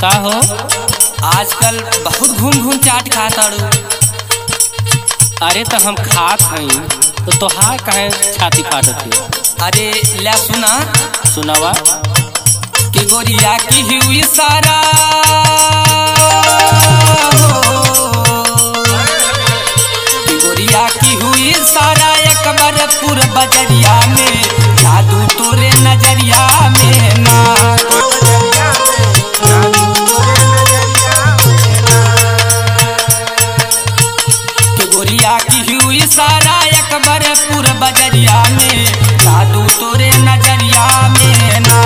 का हो आजकल बहुत घूम घूम चाट खा ताड़ू अरे तो हम खात हई तो तोहार काहे छाती फाटत है अरे ला सुना सुनावा कि गोरिया की हुई सारा कि गोरिया की हुई सारा एक बार पूरा बजरिया में जादू तोरे नजरिया में ना कि गोरिया की हुई सारा एक बार पूरा बजरिया में जादू तोरे नजरिया में ना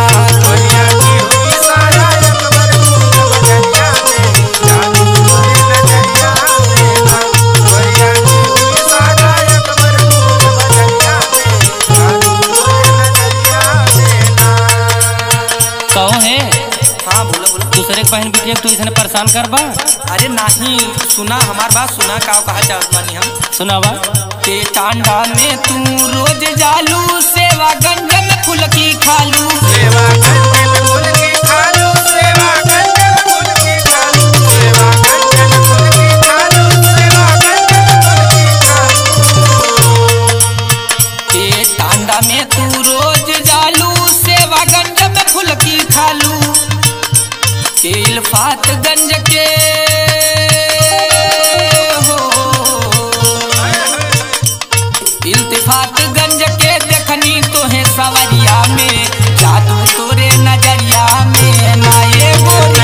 कहो है हाँ बोलो बोलो दूसरे के बहन बिटिया के तू इसने परेशान कर बा अरे नहीं सुना हमार बात सुना का कहा चाहत बानी हम सुनावा ते टांडा में तू रोज जालू सेवा गंज में फुलकी खालू ते टांडा में तू रोज जालू सेवा गंज में फुलकी खालू के इल्फात गंज के हो इल्तिफात गंज के देखनी तो है सवरिया में जादू तोरे नजरिया में ना ये गोरे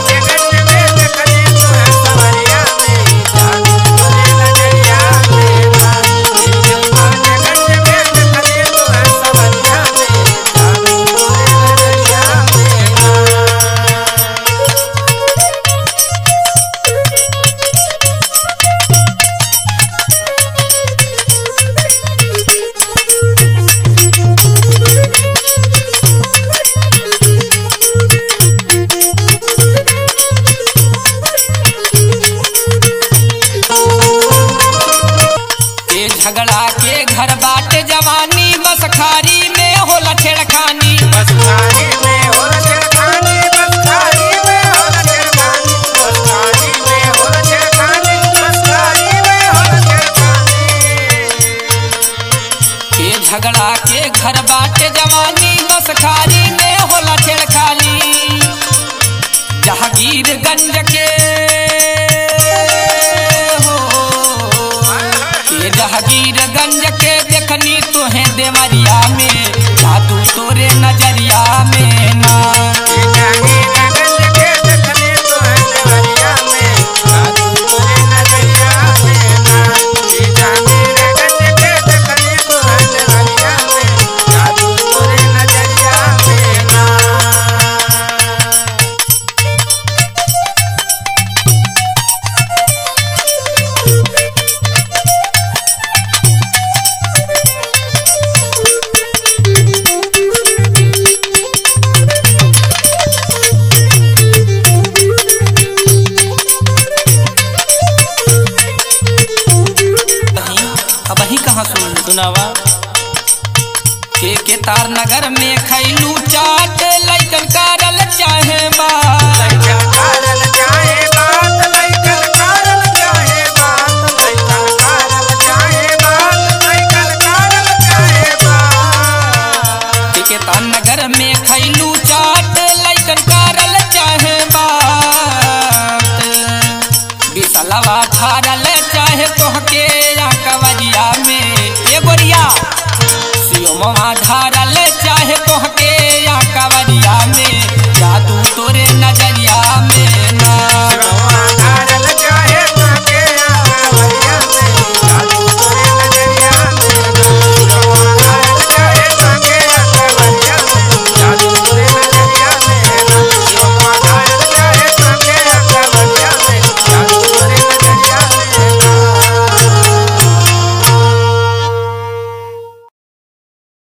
के झगड़ा के घर बाट जवानी बस खारी में होला छेड़खानी के झगड़ा के घर बाट जवानी बस खारी में होला छेड़खानी जहांगीरगंज के हो के जहांगीरगंज के देखनी तो है देवरिया में जादू तोरे नजरिया में ना कहीं अब ही कहाँ सुन सुनावा के के तार नगर में खैलू चाट लैकन कारल चाहे बा के के तार नगर में खैलू चाट लैकन कारल चाहे बात बिसलवा धारल चाहे तोहके या कवरिया में ए गोरिया सियोमवा धारल चाहे तोहके या कवरिया में जादू तोरे नजरिया में ना